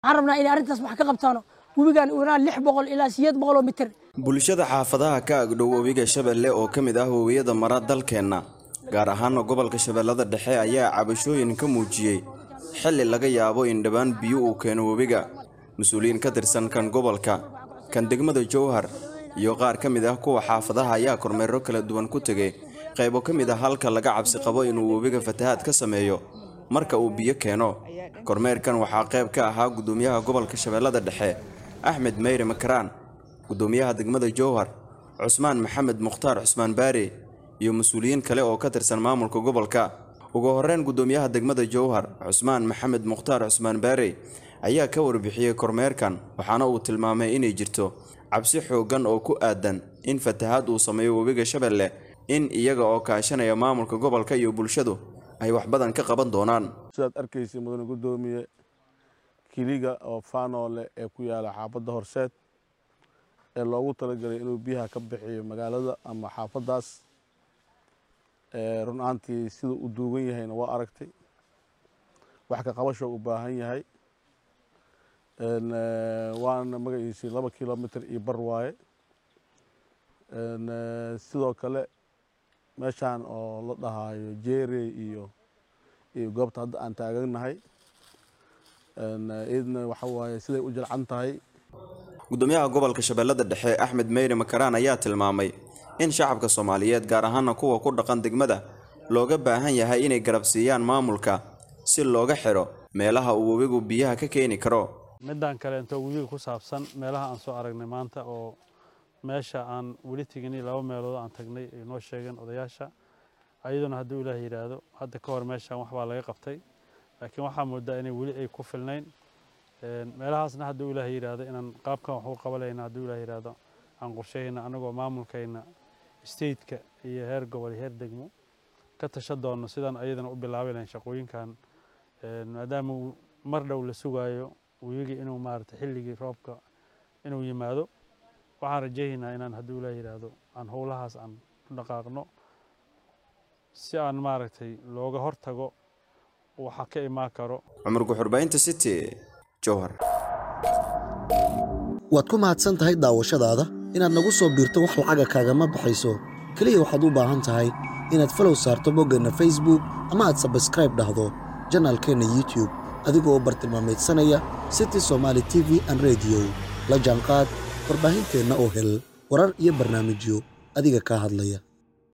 waxaan rabnaa inay arrintaas wax ka qabtaano webigan uunaa lix boqol ilaa sideed boqol oo mitir bulshada xaafadaha ka agdhow webiga shabeelle oo ka mid ah webiyada mara dalkeenna gaar ahaana gobolka shabeellada dhexe ayaa cabashooyin ka muujiyey xilli laga yaabo in dhowaan biyo uu keeno webiga mas-uuliyiin ka tirsan kan gobolka kan degmada jowhar iyo qaar ka mid ah kuwa xaafadaha ayaa kormeero kala duwan ku tegay qaybo ka mid ah halka laga cabsi qabo inuu webiga fatahaad ka sameeyo marka uu biyo keeno kormeerkan waxaa qayb ka ahaa guddoomiyaha gobolka shabeellada dhexe axmed meyre makaraan guddoomiyaha degmada jowhar cusmaan maxamed mukhtaar cusmaan baare iyo mas-uuliyiin kale oo ka tirsan maamulka gobolka ugu horreyn guddoomiyaha degmada jowhar cusmaan maxamed mukhtaar cusmaan baare ayaa ka warbixiyey kormeerkan waxaana uu tilmaamay inay jirto cabsi xooggan oo ku aadan in fatahaad uu sameeyo webiga shabeelle in iyaga oo kaashanaya maamulka gobolka iyo bulshadu ay wax badan ka qaban doonaan sidaad arkaysa mudane guddoomiye kiliga oo faanoole ee ku yaala xaafadda horseed ee loogu talagelay inuu biyaha ka bixiyo magaalada ama xaafaddaas run ahaantii siduu u duugan yahayna waa aragtay wax ka qabasho u baahan yahay waana magaciisii laba kilomitr iyo bar waaye sidoo kale meeshaan oo la dhahaayo jeerey iyo iyo goobta hadda aan taaganahay iyadna waxa waaye siday u jalcan tahay guddoomiyaha gobolka shabeellada dhexe axmed meyre makaraan ayaa tilmaamay in shacabka soomaaliyeed gaar ahaana kuwa ku dhaqan degmada looga baahan yahay inay garabsiiyaan maamulka si looga xidho meelaha uu webigu biyaha ka keeni karo midaan kale intoo webiga ku saabsan meelaha aan soo aragnay maanta oo meesha aan weli teginay laba meelood aan tagnay ay noo sheegeen odayaasha ayaduna hadduu ilaah yidhaahdo hadda ka hor meeshaan waxbaa laga qabtay laakiin waxaa moodaa inay weli ay ku filnayn meelahaasna hadduu ilaah yidhaahdo inaan qaabkan wax u qabalayna hadduu ilaah yidhaahdo aan qorsheyna anagoo maamulkayna stateka iyo heer gobol iyo heer degmo ka tasha doonno sidaan ayadana u bilaabi lahayn shaqooyinkan maadaama mar dhow la sugaayo webigii inuu maarata xilligii roobka inuu yimaado waxaan rajaynaynaa inaan hadduu ilaah yidhaahdo aan howlahaas aan u dhaqaaqno si aan maaragtay looga hortago waxa ka imaan karo cumar guxurbaynta city jowhar waad ku mahadsan tahay daawashadaada inaad nagu soo biirto wax lacaga kaagama baxayso keliya waxaad u baahan tahay inaad falow saarto boggeenna facebook ama aad sabskraib dhahdo janaalkeenna youtube adigoo bartilmaamaydsanaya city somaali t v an rediyo la jaanqaad warbaahinteenna oo hel warar iyo barnaamijyo adiga kaa hadlaya